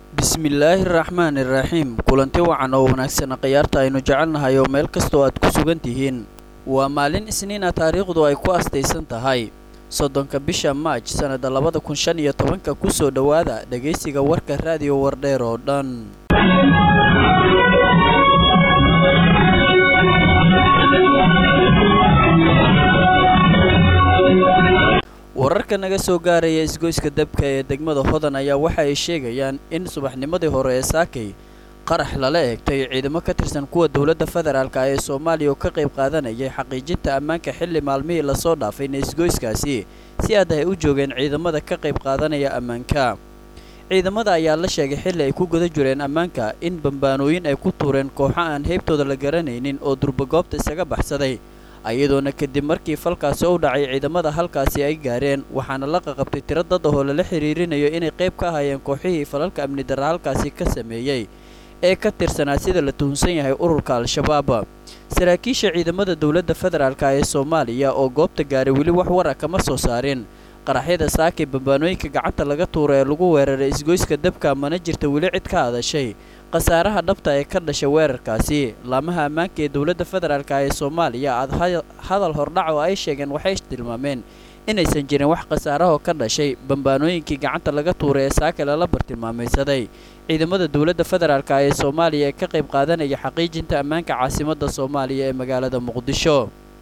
bismillaahi raxmaani raxiim kulanti wacan oo wanaagsan khiyaarta aynu jecelnahay oo meel kastoo aad ku sugan tihiin waa maalin isniina taariikhdu ay ku astaysan tahay soddonka bisha maaj sannada labada kun shan iyo tobanka kusoo dhowaada dhegaysiga warka raadiyo wardheer oo dhan wararka naga soo gaaraya isgoyska dabka ee degmada hodan ayaa waxa ay sheegayaan in subaxnimadii hore ee saakay qarax lala eegtay ciidamo ka tirsan kuwa dowladda federaalka ee soomaaliya oo ka qayb qaadanayay xaqiijinta ammaanka xilli maalmihii lasoo dhaafayna isgoyskaasi si aad ay u joogeen ciidamada ka qayb qaadanaya ammaanka ciidamada ayaa la sheegay xilli ay ku guda jireen ammaanka in bambaanooyin ay ku tuureen kooxo aan heybtooda la garanaynin oo durbagoobta isaga baxsaday ayadoona kadib markii falkaasi u dhacay ciidamada halkaasi ay gaareen waxaana la qaqabtay tiro dad ahoo lala xiriirinayo inay qayb ka hayeen kooxihii falalka amni darra halkaasi ka sameeyey ee ka tirsanaa sida la tuhunsan yahay ururka al-shabaab saraakiisha ciidamada dowladda federaalka ee soomaaliya oo goobta gaaray weli wax wara kama soo saarin qaraxyada saakay bambaanooyinka gacanta laga tuura ee lagu weeraray isgoyska dabka mana jirta weli cid ka hadashay khasaaraha dhabta ee ka dhashay weerarkaasi laamaha ammaanka ee dowladda federaalk ee soomaaliya aad hadal hordhac oo ay sheegeen waxay tilmaameen inaysan jirin wax khasaarahoo ka dhashay bambaanooyinkii gacanta laga tuuray ee saaka lala bartilmaamaysaday ciidamada dowladda federaalk ee soomaaliya ee ka qayb qaadanaya xaqiijinta ammaanka caasimadda soomaaliya ee magaalada muqdisho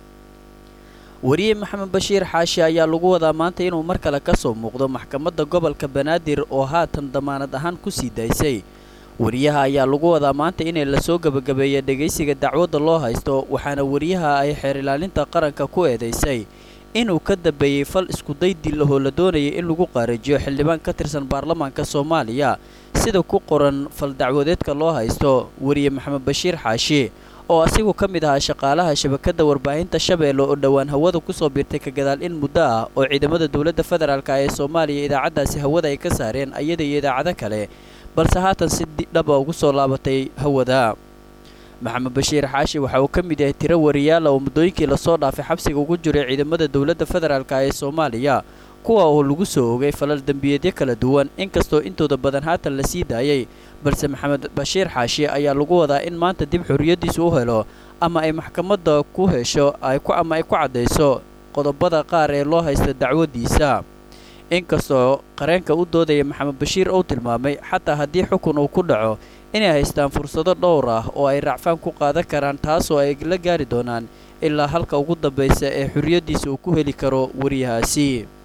wariye maxamed bashiir xaashi ayaa lagu wadaa maanta inuu mar kale ka soo muuqdo maxkamadda gobolka banaadir oo haatan damaanad ahaan ku sii daysay wariyaha ayaa lagu wadaa maanta inay lasoo gebagabeeya dhegaysiga dacwadda loo haysto waxaana wariyaha ay xeer ilaalinta qaranka ku eedaysay inuu ka dambeeyey fal iskuday dil ahoo la doonayay in lagu qaarajiyo xildhibaan ka tirsan baarlamaanka soomaaliya sida ku qoran fal dacwadeedka loo haysto wariye maxamed bashiir xaashi oo asigu ka mid ahaa shaqaalaha shabakadda warbaahinta shabeelle oo dhowaan hawada kusoo biirtay ka gadaal in muddo ah oo ciidamada dowladda federaalk ee soomaaliya idaacaddaasi hawada ay ka saareen iyada iyo idaacado kale balse haatan si dhaba ugu soo laabatay hawada maxamed bashiir xaashi waxa uu ka mid yahay tiro wariyaala oo muddooyinkii lasoo dhaafay xabsiga ugu jiray ciidamada dowladda federaalk ee soomaaliya kuwa oo lagu soo ogay falal dembiyeedyo kala duwan inkastoo intooda badan haatan la sii daayay balse maxamed bashiir xaashi ayaa lagu wadaa in maanta dib xorriyaddiisa u helo ama ay maxkamadda ku hesho ama ay ku caddayso qodobada qaar ee loo haysta dacwaddiisa inkastoo qareenka u doodaya maxamed bashiir uu tilmaamay xataa haddii xukun uu ku dhaco inay haystaan fursado dhowr ah oo ay racfaan ku qaadan karaan taasoo ay la gaari doonaan ilaa halka ugu dambaysa ee xorriyaddiisa uu ku heli karo wariyahaasi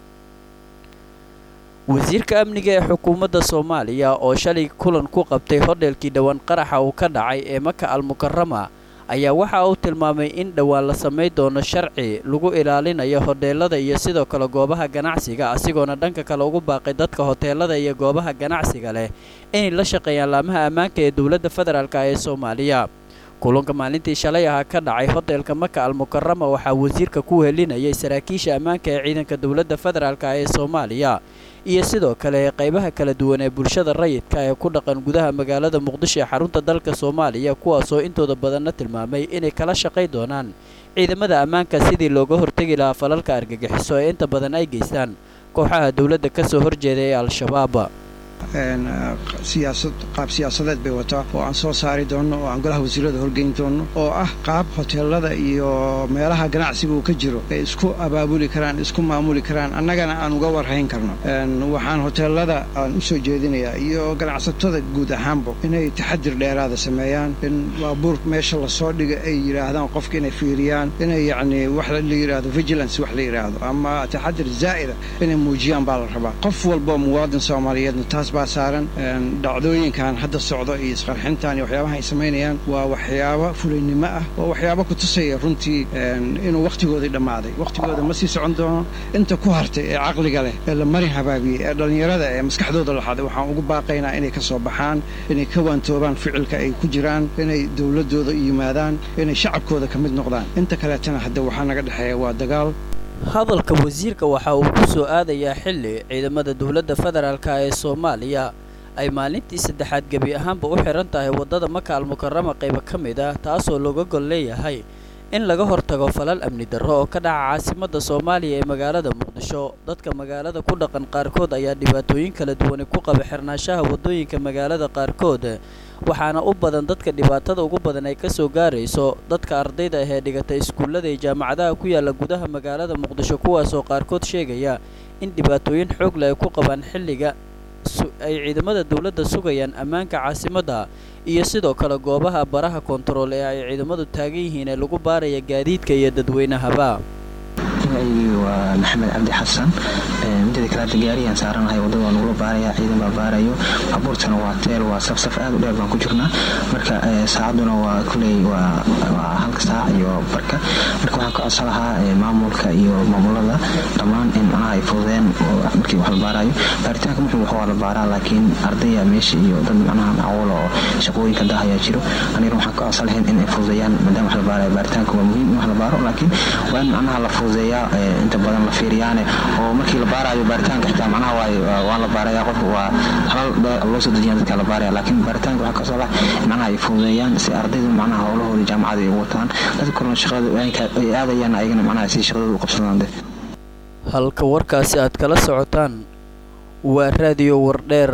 wasiirka amniga ee xukuumadda soomaaliya oo shalay kulan ku qabtay hodheelkii dhowaan qaraxa uu ka dhacay ee maka almukarama ayaa waxa uu tilmaamay in dhowaan la samay doono sharci lagu ilaalinayo hodheelada iyo sidoo kale goobaha ganacsiga asigoona dhanka kale ugu baaqay dadka hoteelada iyo goobaha ganacsiga leh inay la shaqeeyaan laamaha ammaanka ee dowladda federaalk ee soomaaliya kulanka maalintii shalay ahaa ka dhacay hoteelka maka almukarama waxaa wasiirka ku helinayay saraakiisha ammaanka ee ciidanka dowladda federaalk ee soomaaliya iyo sidoo kale qaybaha kala duwan ee bulshada rayidka ee ku dhaqan gudaha magaalada muqdisho ee xarunta dalka soomaaliya kuwaasoo intooda badanna tilmaamay inay kala shaqay doonaan ciidamada ammaanka sidii looga hortegi lahaa falalka argagixiso ee inta badan ay geystaan kooxaha dowladda ka soo horjeeda ee al-shabaab siyaasad qaab siyaasadeed bay wataa oo aan soo saari doonno oo aan golaha wasiirada horgeyn doonno oo ah qaab hoteelada iyo meelaha ganacsiga uu ka jiro ay isku abaabuli karaan isku maamuli karaan annagana aan uga warhayn karno waxaan hoteelada aan u soo jeedinayaa iyo ganacsatada guud ahaanba inay taxadir dheeraada sameeyaan in baabuur meesha lasoo dhiga ay yidhaahdaan qofka inay fiiriyaan inay yacni wax la yidhaahdo vigilance wax la yidhaahdo ama taxadir zaa'ida inay muujiyaan baa la rabaa qof walba muwaadin soomaaliyeedna taas baa saaran dhacdooyinkan hadda socdo iyo isqarxintan iyo waxyaabaha ay samaynayaan waa waxyaabo fulaynimo ah waa waxyaabo ku tusaya runtii inuu wakhtigoodii dhammaaday wakhtigooda ma sii socon doono inta ku hartay ee caqliga leh ee la marin habaabiyey ee dhallinyarada ee maskaxdooda laxaday waxaan ugu baaqaynaa inay ka soo baxaan inay ka waantoobaan ficilka ay ku jiraan inay dowladdooda yimaadaan inay shacabkooda ka mid noqdaan inta kaleetana hadda waxaa naga dhexeeya waa dagaal hadalka wasiirka waxa uu ku soo aadayaa xilli ciidamada dowladda federaalk ee soomaaliya ay maalintii saddexaad gebi ahaanba u xihan tahay waddada maka almukarama qayba ka mid ah taasoo looga gol leeyahay in laga hortago falal amni darro oo ka dhaca caasimadda soomaaliya ee magaalada muqdisho dadka magaalada ku dhaqan qaarkood ayaa dhibaatooyin kala duwani ku qaba xirnaanshaha waddooyinka magaalada qaarkood waxaana u badan dadka dhibaatada ugu badan ay kasoo gaarayso dadka ardayda ah ee dhigata iskuullada iyo jaamacadaha ku yaala gudaha magaalada muqdisho kuwaasoo qaarkood sheegaya in dhibaatooyin xoogle ay ku qabaan xilliga ay ciidamada dowladda sugayaan ammaanka caasimadda iyo sidoo kale goobaha baraha koontarool ee ay ciidamadu taagan yihiin ee lagu baaraya gaadiidka iyo dadweynahaba magacaygii waa maxamed cabdi xasan midada kalaata gaariyaan saaranahay wadada waa nagula baaraya ciidan baa baarayo abuurtana waa teel waa safsaf aad u dheer baan ku jirnaa marka saacaduna waa kuley waa halka saac iyo barka marka waxaan ka codsan lahaa maamulka iyo maamulada dhammaan in macnaha ay fududeen markii wax la baarayo baaritaanka muxuu wax waa la baaraa laakiin ardaya meesha iyo dad macnaha macawula oo shaqooyinka dahayaa jiro anigana waxaan ka codsan lahayn in ay fududeeyaan maadaama wax la baarayo baaritaanka waa muhiim in wax la baaro laakiin waa in macnaha la fududeeyaa inta badan la fiiriyaane oo markii la baarayo baaritaanka xitaa macnaha waa la baaraya qofka waa halal loo soo dejiya dadka la baaraya laakiin baaritaanka waxaa kasoo lah macnaha ay fududeeyaan si ardaydu macnaha howlahooda jaamacada ay u wataan dadka kalena shaqada ay aadayaan ayagana macnaha si shaqadooda u qabsadaan de halka warkaasi aad kala socotaan waa raadiyo wardheer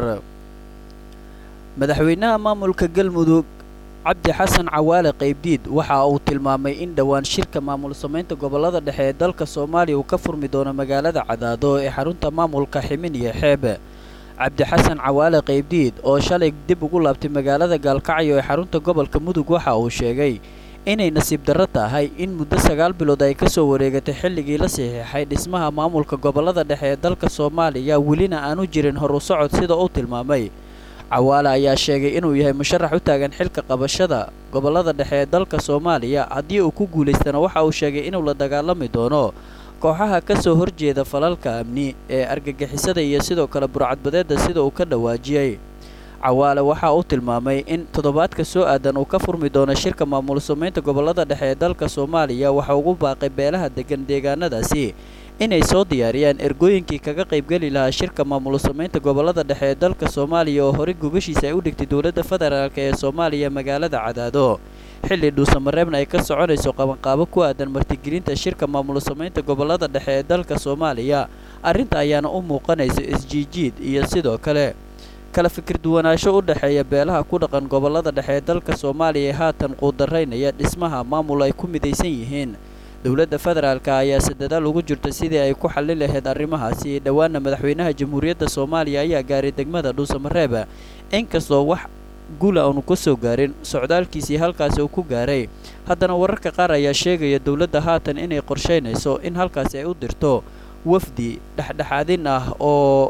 madaxweynaha maamulka galmudug cabdi xasan cawaale qaybdiid waxa uu tilmaamay in dhowaan shirka maamul samaynta gobollada dhexe ee dalka soomaaliya uu ka furmi doono magaalada cadaado ee xarunta maamulka ximin iyo xeebe cabdi xasan cawaale qaybdiid oo shalay dib ugu laabtay magaalada gaalkacyo ee xarunta gobolka mudug waxa uu sheegay inay nasiib darro tahay in muddo sagaal bilood ay ka soo wareegatay xilligii la saxiixay dhismaha maamulka gobollada dhexe ee dalka soomaaliya welina aanu jirin hor u socod sida uu tilmaamay cawaale ayaa sheegay inuu yahay musharax u taagan xilka qabashada gobollada dhexe ee dalka soomaaliya haddii uu ku guulaystana waxa uu sheegay inuu la dagaalami doono kooxaha ka soo horjeeda falalka amni ee argagixisada iyo sidoo kale burcadbadeedda sida uu ka dhawaajiyey cawaale waxa uu tilmaamay in toddobaadka soo aadan uu ka furmi doono shirka maamul samaynta gobollada dhexe ee dalka soomaaliya waxa ugu baaqay beelaha degan deegaanadaasi inay soo diyaariyaan ergooyinkii kaga qaybgeli lahaa shirka maamul samaynta gobollada dhexe ee dalka soomaaliya oo horey gogashiisa ay u dhigtay dowladda federaalk ee soomaaliya magaalada cadaado xilli dhuusamareebna ay ka soconayso qabanqaabo ku aadan martigelinta shirka maamul samaynta gobollada dhexe ee dalka soomaaliya arrinta ayaana u muuqanaysa isjiijiid iyo sidoo kale kala fikir duwanaansho u dhexeeya beelaha ku dhaqan gobollada dhexe ee dalka soomaaliya ee haatan quudaraynaya dhismaha maamul ay ku midaysan yihiin dowladda federaalka ayaa se dadaal ugu jirta sidii ay ku xallin lahayd arrimahaasi dhowaana madaxweynaha jamhuuriyadda soomaaliya ayaa gaaray degmada dhuusamareeb inkastoo wax gula aanu ka soo gaarin socdaalkiisii halkaasi uu ku gaaray haddana wararka qaar ayaa sheegaya dowladda haatan inay qorshaynayso in halkaasi ay u dirto wafdi dhexdhexaadin ah oo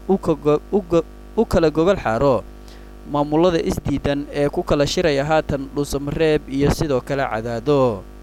u kala gogol xaaro maamulada isdiidan ee ku kala shiraya haatan dhuusamareeb iyo sidoo kale cadaado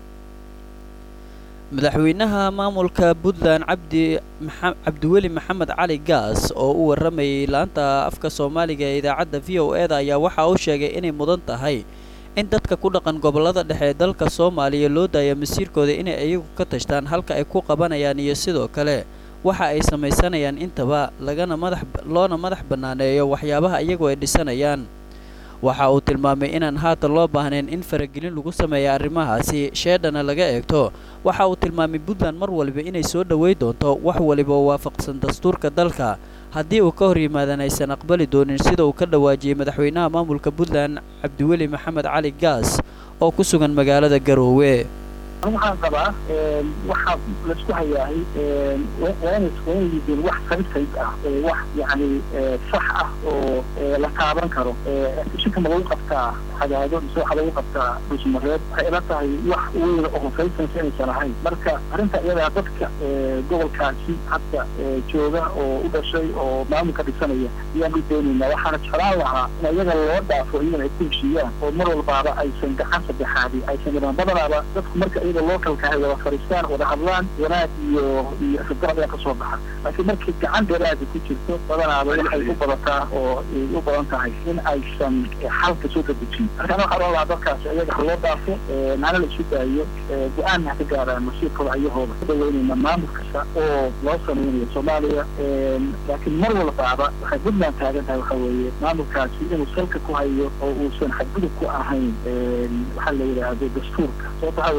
madaxweynaha maamulka puntland cabdi cabdiweli maxamed cali gaas oo u warramayay laanta afka soomaaliga ee idaacadda v o e da ayaa waxa uu sheegay inay mudan tahay in dadka ku dhaqan gobollada dhexe ee dalka soomaaliya loo daaya masiirkooda inay iyagu ka tashtaan halka ay ku qabanayaan iyo sidoo kale waxa ay samaysanayaan intaba lagana madax loona madax bannaaneeyo waxyaabaha iyagu ay dhisanayaan waxa uu tilmaamay inaan haatan loo baahnayn in faragelin lagu sameeya arrimahaasi sheedhana laga eegto waxa uu tilmaamay puntland mar waliba inay soo dhowey doonto wax waliba oo waafaqsan dastuurka dalka haddii uu ka hor yimaadan aysan aqbali doonin sida uu ka dhawaajiyey madaxweynaha maamulka puntland cabdiweli maxamed cali gaas oo ku sugan magaalada garoowe waxaan qabaa waxaa laisku hayaahay waa inay yihiin wax sabitayd ah wax yani sax ah oo la taaban karo shirka ma lagu qabtaa cadaado mise waxaa lagu qabtaa dhuusmareed waxay ila tahay wax weyn oo hufaysansa inaysan ahayn marka arrinta iyadaa dadka gobolkaasi hadda jooga oo u dhashay oo maamulka dhisanaya ayaan u doonaynaa waxaana jeclaan lahaa in iyaga loo dhaafo iyagana ay ku heshiiyaan oo mar walbaaba aysan gacan saddexaadi aysan imaan badanaaba dadku marka iyada localka ay wada fadhiistaan wada hadlaan wanaag iyo iyo khibrad ayaa kasoo baxa laakiin markii gacan dheeraada ku jirto badanaaba waxay u badataa oo ay u badan tahay in aysan xalka soo dadejin marka ana waxaa ohan lahaa dadkaasi iyaga ha loo dhaafo nana la isu daayo go-aan ha ka gaaraan masiirkooda ayahooda ku dhaweynayna maamul kasta oo loo sameynayo soomaaliya laakiin mar walbaaba waxay puntland taagan tahay waxa weeye maamulkaasi inuu salka ku hayo oo uusan xadgudub ku ahayn waxaa la yidhaahdo dastuurka sababta waxaa weye soomaalida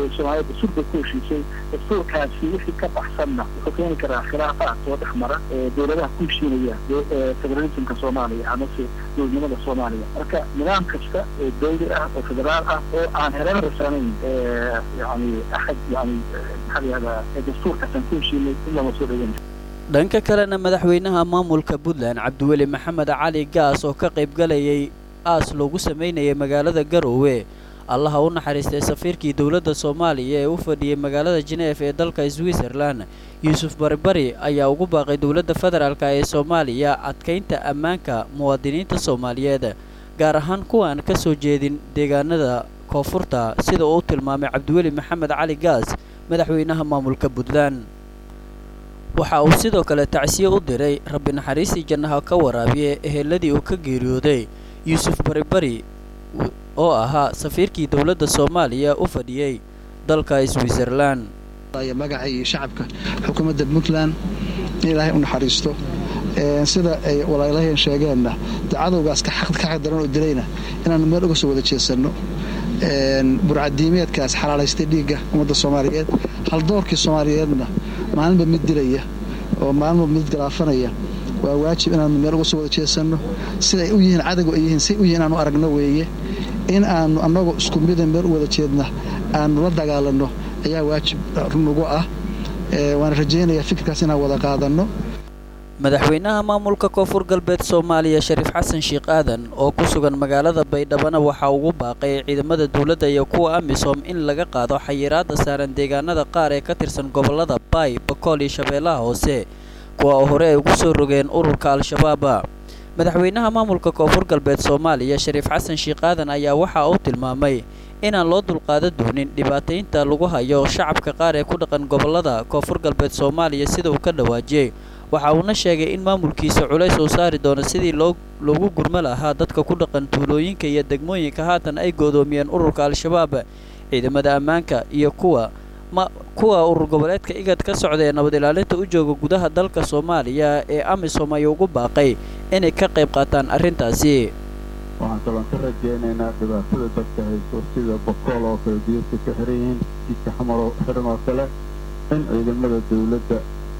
soomaaliya dastuur bay ku heshiisay dastuurkaasi wixii ka baxsanna wuxuu keeni karaa khilaafaad soo dhex mara dowladaha ku heshiinaya federalismka soomaaliya amase dowladnimada soomaaliya marka nidaam kasta oo dawli ah oo federaal ah oo aan hereer rasanayn yani axad yani maxaa la yihahdaa dastuurkaasaan ku heshiinay in lama soo dhoweyn dhanka kalena madaxweynaha maamulka puntland cabdiweli maxamed cali gaas oo ka qaybgalayay aas loogu samaynayay magaalada garoowe allaha u naxariistay safiirkii dowladda soomaaliya ee u fadhiyey magaalada jeneef ee dalka switzerlan yuusuf baribari ayaa ugu baaqay dowladda federaalk ee soomaaliya adkaynta ammaanka muwaadiniinta soomaaliyeed gaar ahaan kuwaan ka soo jeedin deegaanada koonfurta sida uu tilmaamay cabdiweli maxamed cali gaas madaxweynaha maamulka puntland waxa uu sidoo kale tacsiye u diray rabbi naxariistii jannaha ka waraabiye eheladii uu ka geeriyooday yuusuf baribari oo ahaa safiirkii dowladda soomaaliya u fadhiyey dalka switzerlan magaca iyo shacabka xukuumadda puntland in ilaahay u naxariisto sida ay walaalaheen sheegeenna de cadowgaas ka xaqdaran oo dilayna inaannu meel uga soo wada jeesanno burcadiimeedkaas xalaalaystay dhiigga ummadda soomaaliyeed haldoorkii soomaaliyeedna maalinba mid dilaya oo maalinba mid galaafanaya waa waajib inaannu meel uga soo wada jeesanno siday u yihiin cadowga ay yihiin say u yihin inaanu aragno weeye in aanu annagoo isku mida meel u wada jeedna aanu la dagaalanno ayaa waajib nagu ah waana rajaynayaa fikirkaas inaan wada qaadanno madaxweynaha maamulka koonfur galbeed soomaaliya shariif xasan sheekh aadan oo ku sugan magaalada baydhabana waxaa ugu baaqay ciidamada dowladda iyo kuwa amisom in laga qaado xayiraadda saaran deegaanada qaar ee ka tirsan gobollada baay bakool iyo shabeellaha hoose kuwa oo hore ay ugu soo rogeen ururka al-shabaaba madaxweynaha maamulka koonfur galbeed soomaaliya shariif xasan sheekh aadan ayaa waxa uu tilmaamay inaan loo dulqaadan doonin dhibaataynta lagu hayo shacabka qaar ee ku dhaqan gobollada koonfur galbeed soomaaliya sida uu ka dhawaajiyey waxa uuna sheegay in maamulkiisa culays uu saari doono sidii loo loogu gurmo lahaa dadka ku dhaqan tuulooyinka iyo degmooyinka haatan ay goodoomiyeen ururka al-shabaab ciidamada ammaanka iyo kuwa ma kuwa urur goboleedka igad ka socda ee nabad ilaalinta u jooga gudaha dalka soomaaliya ee amisom ayuu ugu baaqay inay ka qayb qaataan arrintaasi waxaan kaloon ka rajaynaynaa dhibaatada dadka hayso sida bokool oo kale diyadka ka xiran yihiin jidka xamar oo xiran oo kale in ciidamada dawladda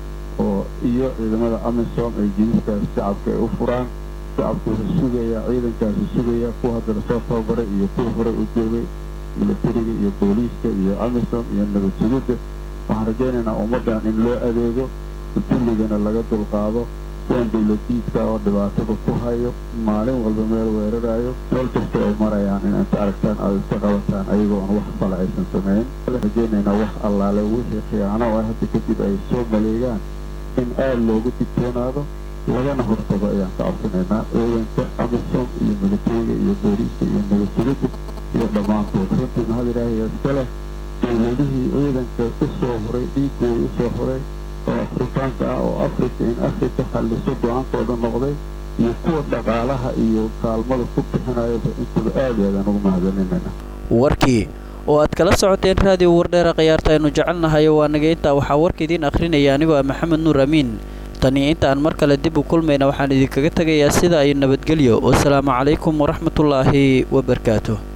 oo iyo ciidamada amisom ay jididkaas shacabka ay u furaan shacabku wuxuu sugayaa ciidankaasi sugayaa kuwa hadda lasoo tababaray iyo kuwa horey u joogay milatariga iyo booliiska iyo amisom iyo nabad sugidda waxaan rajaynaynaa ummaddan in loo adeego dulligana laga dulqaado kuwan dawladiidka oo dhibaatada ku hayo maalin walba meel weerarayo meel kasta ay marayaan in inta aragtaan aad iska qabataan ayagoon wax fala aysan samayn rajaynaynaa wax allaale wixii khiyaano oo hadda kadib ay soo maleegaan in aad loogu digtoonaado lagana hortago ayaan ka codsanaynaa ciidanka amisom iyo milatariga iyo booliiska iyo nabadsugadda iyo dhammaantood runtii mahad ilaahiya iska leh dowladihii ciidanka u soo horay dhiigooda u soo horay oo afrikaanka ah oo afrika in afrika xalliso go-aankooda noqday iyo kuwa dhaqaalaha iyo kaalmada ku bixinayaba intaba aad i aadaan ugu mahadcelinayna warkii oo aad kala socoteen raadiyo wardheera khiyaarta aynu jecelnahayo waa naga intaa waxaa warka idiin akhrinaya anigoo ah maxamed nuur amiin tanii inta aan mar kale dib u kulmayna waxaan idinkaga tegayaa sida ay nabadgelyo wasalaamu calaykum waraxmatullaahi wabarakaatu